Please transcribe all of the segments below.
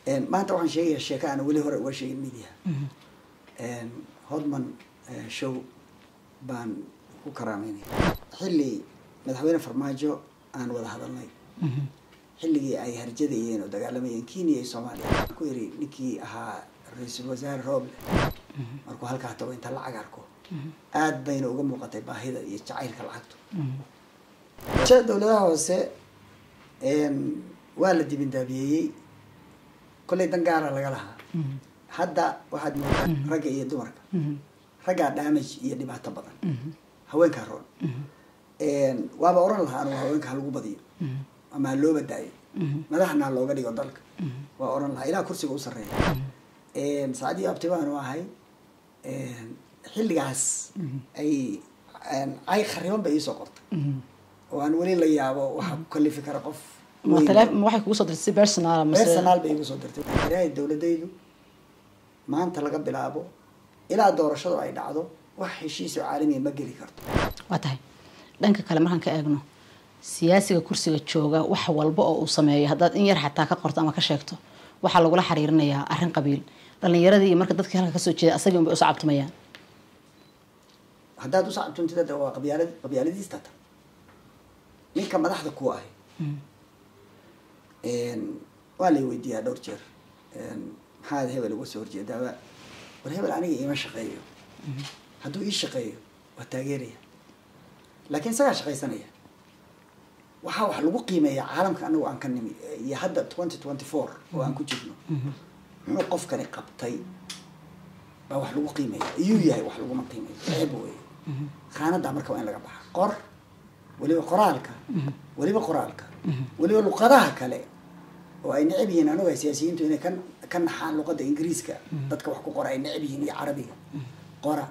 maanta waxaan sheegayaa sheeko aan weli hore uga sheegin media hodman show baan ku karaameynaya xilli madaxweyne farmaajo aan wada hadalnay xilligii ay harjadayeen oo dagaalamayeen kenya iyo soomaaliya waxaan ku yiri ninkii ahaa ra-iisul wasaare rooble markuu halkaa tago inta lacag arko aad bayna uga muuqatay baahida iyo jacaylka lacagtu dowladaha hoose waa la dibindaabiyeeyey kollay dan gaara laga lahaa hadda waxaad moodaa ragga iyo dumarka raggaa damage iyo dhibaato badan haweenkaa roon waaba oran lahaa anugu haweenka halagu badiyo ama ha loo badaayo madaxna ha looga dhigo dalka waa oran lahaa ilaa kursiga u sarreeya saacadii abti baanu ahay xilligaas ay ay khariban bay iisoo qortay oo aan weli la yaabo waxaa ku kalifi kara qof waxay kugu soo dirtay si personal personal bay igu soo dirtay ilaahay dowladaydu maanta laga bilaabo ilaa doorashadu ay dhacdo wax heshiisoo caalamiya ma geli karto waa tahay dhanka kale markaan ka eegno siyaasiga kursiga jooga wax walba oo uu sameeyo haddaad in yar xataa ka qorto ama ka sheegto waxaa lagula xiriirinayaa arrin qabiil dhalinyaradii iyo marka dadkii halka kasoo jeeda asagii unbay usoo cabtumayaan haddaad usacabtuntid waa qabyaalad qabyaaladiista ta ninka madaxda ku ahay waa lay weydiiyaa dhowr jeer maxaad hebel uga soo horjeedaaba war hebel aniga iima shaqeeyo hadduu ii shaqeeyo waa taageeraya laakiin isagaa shaqaysanaya waxaa wax lagu qiimeeyaa caalamka anagu aan ka nimi iyo hadda twenty twenty four oo aan ku jirno muxuu qofkani qabtay baa wax lagu qiimeeya iyuu yahay wax laguma qiimeeyo ceeb wey khaanaddaa marka waa in laga baxa qor weliba qoraalka weliba qoraalka weliba luqadaha kale oo ay necab yihiin anuga siyaasiyiintu inay ka ka naxaan luqadda ingiriiska dadka wax ku qora ay necab yihiin iyo carabiga qora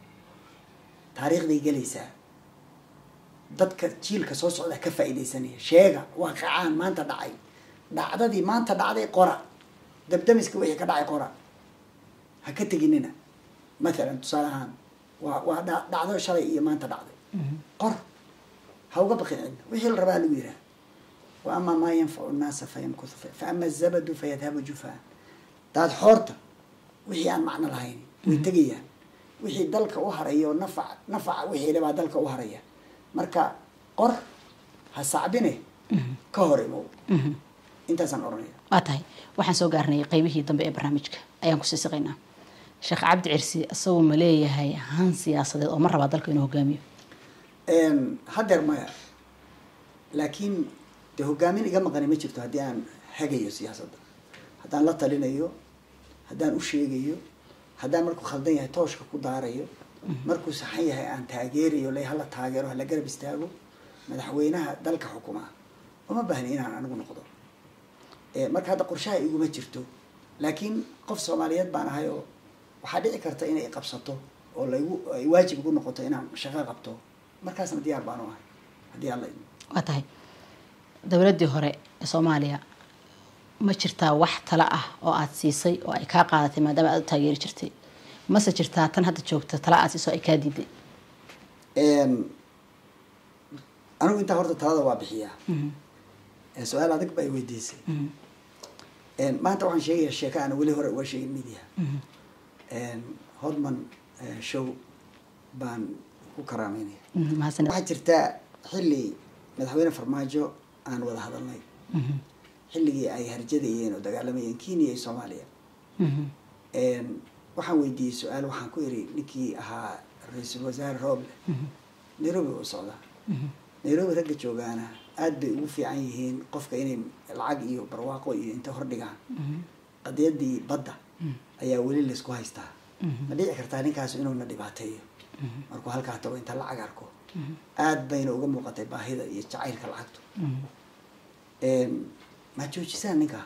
taariikhday gelaysaa dadka jiilka soo socda ka faa'iidaysanaya sheega waaqicaan maanta dhacay dhacdadii maanta dhacday qora dabdamiska wixii ka dhacay qora ha ka teginina mathalan tusaale ahaan waa waa dhacdo shalay iyo maanta dhacday qor ha uga baqin cidna wixii la rabaa lagu yihaha wa ama maa yanfacu nnaasa fayamkuthu fa ama azabadu fayadhabu jufaan daad xoorta wixii aan macno lahayn way tegayaan wixii dalka u haraya oo nafac nafaca wixii lebaa dalka u haraya marka qor ha sacbine ka hor imow intaasaan oranaya waa tahay waxaan soo gaarnay qeybihii dambe ee barnaamijka ayaan kusii siqaynaa sheekh cabdi cirsi isagoo ma leeyahay han siyaasadeed oo ma rabaa dalka inuu hogaamiyo haddeer maya laakiin dee hogaamin iga maqani ma jirto haddii aan hagayo siyaasadda haddaan la talinayo haddaan u sheegayo haddaan markuu khaldan yahay tooshka ku daarayo markuu saxan yahay aan taageerayo le hala taageero hala garab istaago madaxweynaha dalka xukumaa uma baahni inaan anigu noqdo marka hadda qorshaha iguma jirto laakiin qof soomaaliyeed baan ahay oo waxaa dhici karta inay qabsato oo laygu ay waajib igu noqoto inaan shaqo qabto markaasna diyaar baan u ahay haddii alla idmo waa tahay dowladdii hore ee soomaaliya ma jirtaa wax tala ah oo aada siisay oo ay kaa qaadatay maadaama aada u taageeri jirtay mase jirtaa tan hadda joogta tala aad siiso ay kaa diiday anigu intaa horta talada waa bixiyaa su-aal adag ba ay weydiisay maanta waxaan sheegayaa sheeko aan weli hore uga sheegin media hodman show baan ku karaameynaya mahadsaned waxaa jirtaa xilli madaxweyne farmaajo aan wada hadalnay xilligii ay harjadayeen oo dagaalamayeen kenya iyo soomaaliya waxaan weydiiyey su-aal waxaan ku iri ninkii ahaa ra-iisul wasaare rooble nairobi u socdaa nairobi ragga joogaana aada bay ugu fiican yihiin qofka inay lacag iyo barwaaqo iyo inta hordhigaan qadiyadii badda ayaa weli laysku haystaa ma dhici kartaa ninkaas inuuna dhibaateeyo markuu halkaa tago inta lacag arko aad bayna uga muuqatay baahida iyo jacaylka lacagtu ma joojisaan ninkaa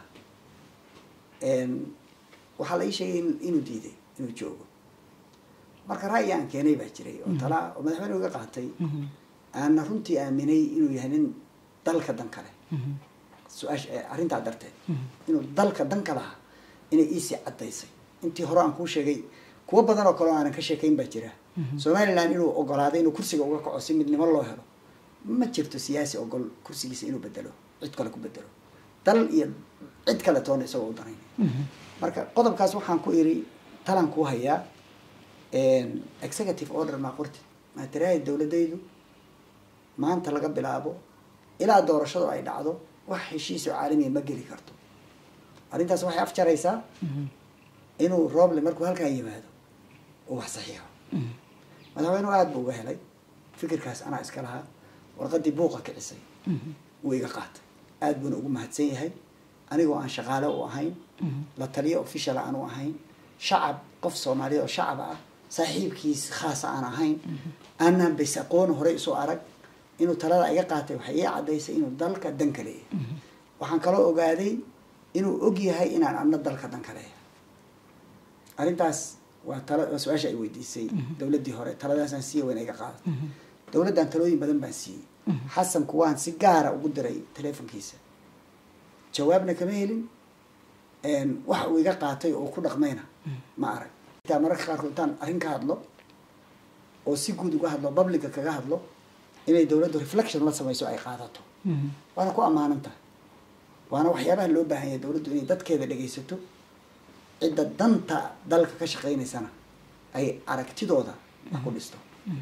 waxaa la ii sheegay inuu diiday inuu joogo marka ra'yi aan keenay baa jiray oo talaa oo madaxweyne uga qaatay aana runtii aaminay inuu yahay nin dalka dan kale su-aash arrintaa darteed inuu dalka dan ka lahaa inay iisii caddaysay intii hore aan kuu sheegay kuwo badan oo kale oo aanan ka sheekayn baa jira somaliland inuu ogolaaday inuu kursiga uga kaco si midnimo loo helo ma jirto siyaasi ogol kursigiisa inuu bedelo cid kale ku bedelo dal iyo cid kale toona isagoo u danaynaya marka qodobkaas waxaan ku iri talan ku hayaa executive order maa qortid maa tiraahda dowladaydu maanta laga bilaabo ilaa doorashadu ay dhacdo wax heshiis oo caalamiya ma geli karto arrintaas waxay afjaraysaa inuu roble markuu halkaa yimaado uu wax saxiixo madaxweynuhu aada buu uga helay fikirkaas anaa iska lahaa warqadii buuqa kicisay wuu iga qaatay aada buuna ugu mahadsan yahay anigoo aan shaqaale u ahayn la taliyo official aan u ahayn shacab qof soomaaliya oo shacab ah saaxiibkiis khaasa aan ahayn aanaan bas aqooni horey isu arag inuu talada iga qaatay waxay ii caddaysay inuu dalka dan ka leeyahay waxaan kaloo ogaaday inuu og yahay inaan adna dalka dan ka leeyahay arrintaas waa tala waa su-aasha ay weydiisay dowladdii hore taladaasaan siiya wayna iga qaaday dowladdan talooyin badan baan siiyey xasanku waan si gaara ugu diray teleefonkiisa jawaabna kama helin waxa uu iga qaatay oo ku dhaqmayna ma arag intaa mararka qaarkood intaan arrin ka hadlo oo si guud uga hadlo publica kaga hadlo inay dowladdu reflection la samayso ay qaadato waana ku ammaanan tahay waana waxyaabaha loo baahan yahay dowladdu inay dadkeeda dhegaysato cidda danta dalka ka shaqaynaysana ay aragtidooda wax ku dhisto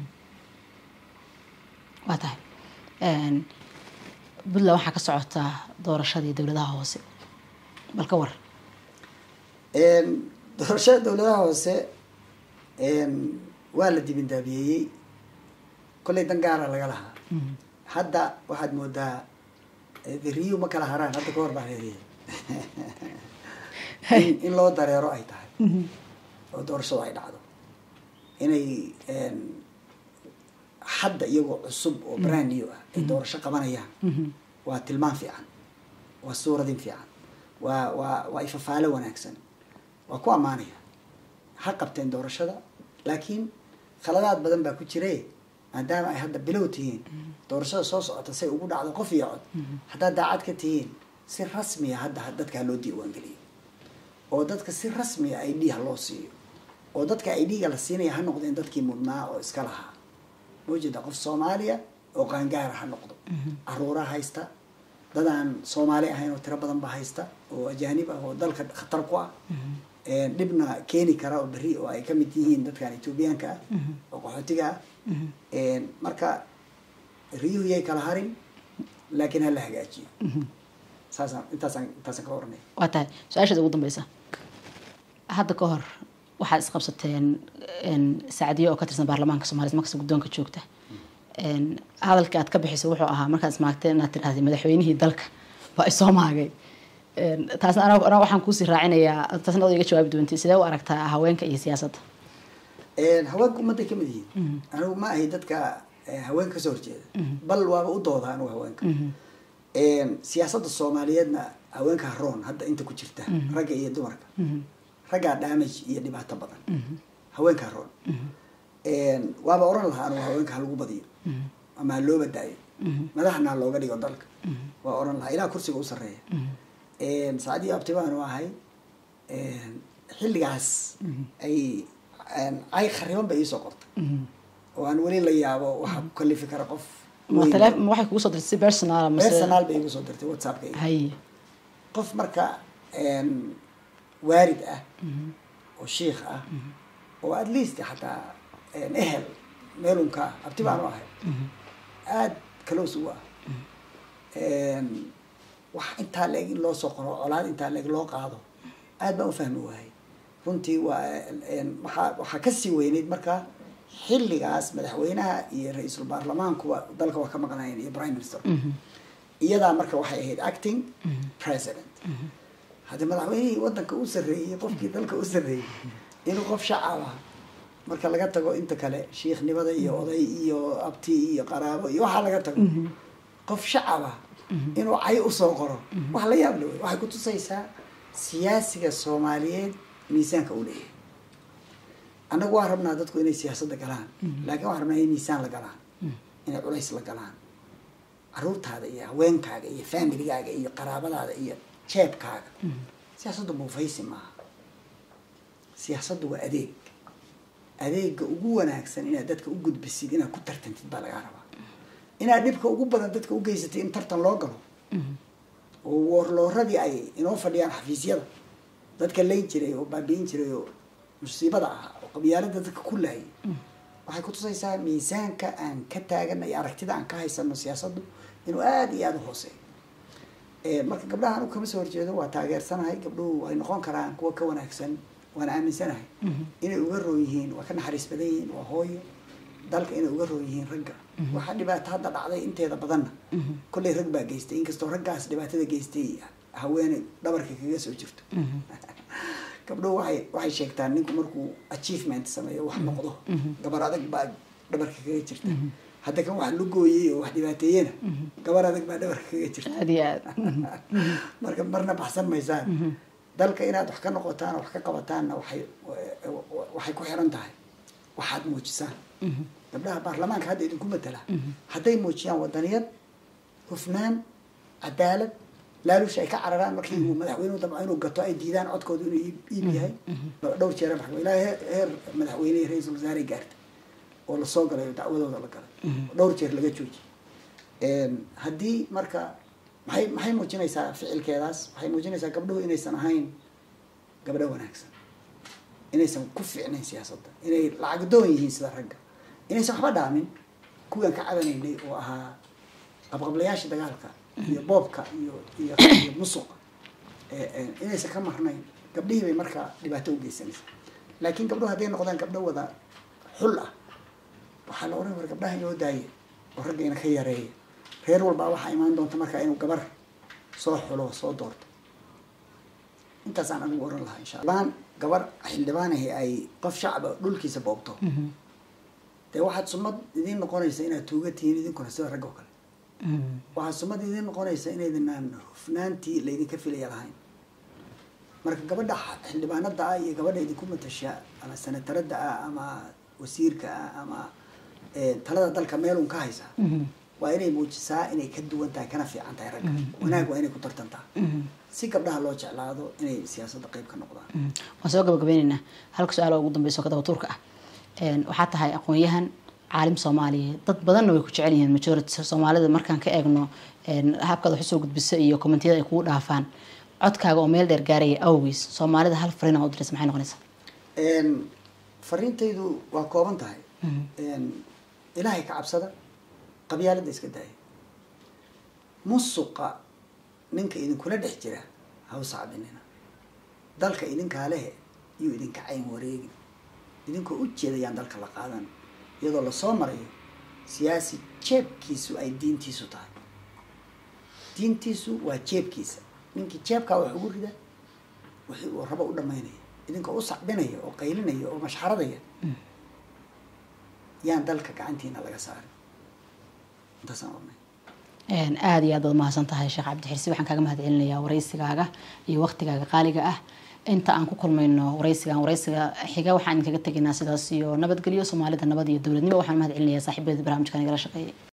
waa tahay puntland waxaa ka socotaa doorashadii dowladaha hoose bal ka war doorashada dowladaha hoose waa la dibindaabiyeeyey kollay dan gaara laga lahaa hadda waxaad moodaa riyu ma kala haraan hadda ka hor baa leedahay in loo dareero ay tahay oo doorashadu ay dhacdo inay hadda iyagoo cusub oo brand new ah ay doorasho qabanayaan waa tilmaan fiican waa suuradin fiican waa waa waa ifafaalo wanaagsan waa ku ammaanaya ha qabteen doorashada laakiin khaladaad badan baa ku jire maadaama ay hadda bilow tihiin doorashada soo socota say ugu dhacdo qof iyo cod haddaad daacad ka tihiin si rasmiya hadda dadkaa loo diiwaangeliyo oo dadka si rasmiya i d ha loo siiyo oo dadka i d-ga la siinaya ha noqdeen dadkii mudnaa oo iska lahaa mawjeeda qof soomaaliya oo qaangaara ha noqdo caruura haysta dadaan soomaali ahayn oo tiro badan ba haysta oo ajaanib ah oo dalka khatar ku ah dhibna keeni kara oo berri oo ay kamid yihiin dadkan etoobiyaanka ah oo qaxootiga ah marka riyuhu yay kala harin laakiin ha la hagaajiyo saasaan intaasaan intaasaan ka oranaya waa tahay su-aashaada ugu dambeysa hadda ka hor waxaad isqabsateen sacdiyo oo ka tirsan baarlamaanka soomaliya markasta guddoonka joogta hadalka aad ka bixisa wuxuu ahaa markaad ismaagteen inaad tidhahday madaxweynihii dalka waa isoo maagay taasna ana ana waxaan kuusii raacinayaa taasna od iga jawaabi doontay sidee u aragtaa haweenka iyo siyaasadda haweenka ummadday kamid yihiin anigu ma ahay dadka haweenka kasoo horjeeda bal waaba u dooda anigu haweenka siyaasadda soomaaliyeedna haweenka haroon hadda inta ku jirta ragga iyo dumarka raggaa damage iyo dhibaato badan haweenka haroon waaba oran lahaa anigu haweenka ha lagu badiyo ama ha loo badaayo madaxna ha looga dhigo dalka waa oran lahaa ilaa kursiga u sarreeya saacadii abtibaanu ahay xilligaas ay ay khariban bay iisoo qortay oo aan weli la yaabo waxa ku kalifi kara qof waxay kugu soo dirtay si personal personal bay igu soo dirtay whatsappka haye qof marka waarid ah oo shiikh ah oo at least xataa ehel meelunka ah abti baanu ahay aada close ugu ah wax intaa la-eg in loo soo qoro colaad intaa la-eg loo qaado aad baan u fahmi waayay runtii waa waxaa waxaa kasii weyneyd marka xilligaas madaxweynaha iyo ra-iisul baarlamaankuwa dalka waa ka maqnaayeen iyo prime minister iyadaa marka waxay ahayd acting president haddii madaxweynihii wadanka u sarreeyey qofkii dalka u sarreeyey inuu qof shacab ah marka laga tago inta kale shiikhnimada iyo oday iyo abti iyo qaraabo iyo waxaa laga tago qof shacab ah inuu cay usoo qoro wax la yaab le wey waxay kutusaysaa siyaasiga soomaaliyeed miisaanka u leeyahay annagu waa rabnaa dadku inay siyaasadda galaan laakiin waxaan rabnaa inay miisaan la galaan inay culays la galaan caruurtaada iyo haweenkaaga iyo familigaaga iyo qaraabadaada iyo jeebkaaga siyaasaddu buufaysi maaha siyaasaddu waa adeeg adeega ugu wanaagsan inaad dadka u gudbisid inaad ku tartantid baa lagaa rabaa inaad dhibka ugu badan dadka u geysatay in tartan loo galo oo warlooradii ay inoo fadhiyaan xafiisyada dadka layn jiray oo baabi'in jiray oo musiibada ahaa oo qabyaalada dadka ku laayay waxay kutusaysaa miisaanka aan ka taagana iyo aragtida aan ka haysano siyaasaddu inuu aada iyo aada u hooseeyo marka gabdhaha anigu kama soo horjeedo waa taageersanahay gabdhuhu ay noqon karaan kuwa ka wanaagsan waana aaminsanahay inay uga roon yihiin waa ka naxariis badan yihiin waa hooyo dalka inay uga roon yihiin ragga waxaa dhibaato hadda dhacday inteeda badanna kollay rag baa geystay inkastoo raggaas dhibaatada geystay haweeney dhabarka kaga soo jirto gabdhuhu waxay waxay sheegtaan ninku markuu achievement sameeyo wax noqdo gabar adag baa dhabarka kaga jirta hadda kan wax lugooyey oo wax dhibaateeyena gabar adag baa dhabarka kaga jirta aad iyo aad marka marna baxsan maysaan dalka inaad wax ka noqotaan wax ka qabataanna waxay waxay ku xiran tahay waxaad muujisaan gabdhaha baarlamaanka hadda idinku matala hadday muujiyaan wadaniyad hufnaan cadaalad laalusha ay ka cararaan markii uu madaxweynuhu damco inuu gato ay diidaan codkooda inuu iib yahay dhowr jeer maxkamad ilaa heer madaxweyne iyo ra-iisul wasaare gaarta oo lasoo galay oo dacwadooda la galay dhowr jeer laga joojiyay haddii marka maxay maxay muujinaysaa ficilkeedaas waxay muujinaysaa gabdhuhu inaysan ahayn gabdho wanaagsan inaysan ku fiicnayn siyaasadda inay lacag doon yihiin sida ragga inaysan waxba dhaamin kuwaan ka cabanaynay oo ahaa qabqablayaasha dagaalka iyo boobka iyo iyo iyo musuqa inaysan ka marnayn gabdhihii bay marka dhibaato u geysanaysaa laakiin gabdhuhu hadday noqdaan gabdho wada xul ah waxaa la oran war gabdhaha inoo daaya oo raggayna ka yareeya reer walbaa waxaa imaan doonta markaa inuu gabar soo xulo soo doorto intaasaan anigu oran lahaa insha allah gabar xildhibaanahi ay qof shacaba dhulkiisa boobto dee waxaad sumad idiin noqonaysa inaad tuuga tihiin idinkuna sida rag oo kale waxaad sumad idiin noqonaysa inaydinaan hufnaantii laydinka filaya lahayn marka gabadha xildhibaanada ah iyo gabadha idinku matasha ama sanataradda ah ama wasiirka ah ama talada dalka meelun ka haysa waa inay muujisaa inay ka duwan tahay kana fiican tahay ragga wanaag waa inay ku tartantaa si gabdhaha loo jeclaado inay siyaasadda qayb ka noqdaan waan soo gabagabeyneynaa halka su-aal oo ugu dambeyso kadaba tuurka ah waxaa tahay aqoon-yahan caalim soomaaliyeed dad badanna way ku jecel yihiin majority soomaalida markaan ka eegno habkaad wax usoo gudbisa iyo kommentiyada ay kugu dhaafaan codkaaga oo meel dheer gaaraya awgiis soomaalida hal fariin oo diraysa maxay noqonaysaa fariintaydu waa kooban tahay ilaahay ka cabsada qabyaalada iska daaya musuqa ninka idinkula dhex jira haw sacbinina dalka idinkaa lehe yuu idinka cayn wareegin idinkoo u jeedayaan dalka la qaadan iyadoo lasoo marayo siyaasi jeebkiisu ay diintiisu tahay diintiisu waa jeebkiisa ninkii jeebkaa wax ugu rida wixii uu rabo u dhamaynaya idinkoo u sacbinaya oo qaylinaya oo mashxaradaya yaan dalka gacantiina laga saarin intaasaan ornay aada iyo aad baad mahadsan tahay sheekh cabdixirsi waxaan kaaga mahad celinayaa waraysigaaga iyo waktigaaga qaaliga ah inta aan ku kulmayno waraysigan waraysiga xiga waxaan idinkaga tegaynaa sidaas iyo nabadgelyo soomaalida nabad iyo dowladnimo waxaan mahad celinayaa saaxiibada barnaamijkan igala shaqeeyay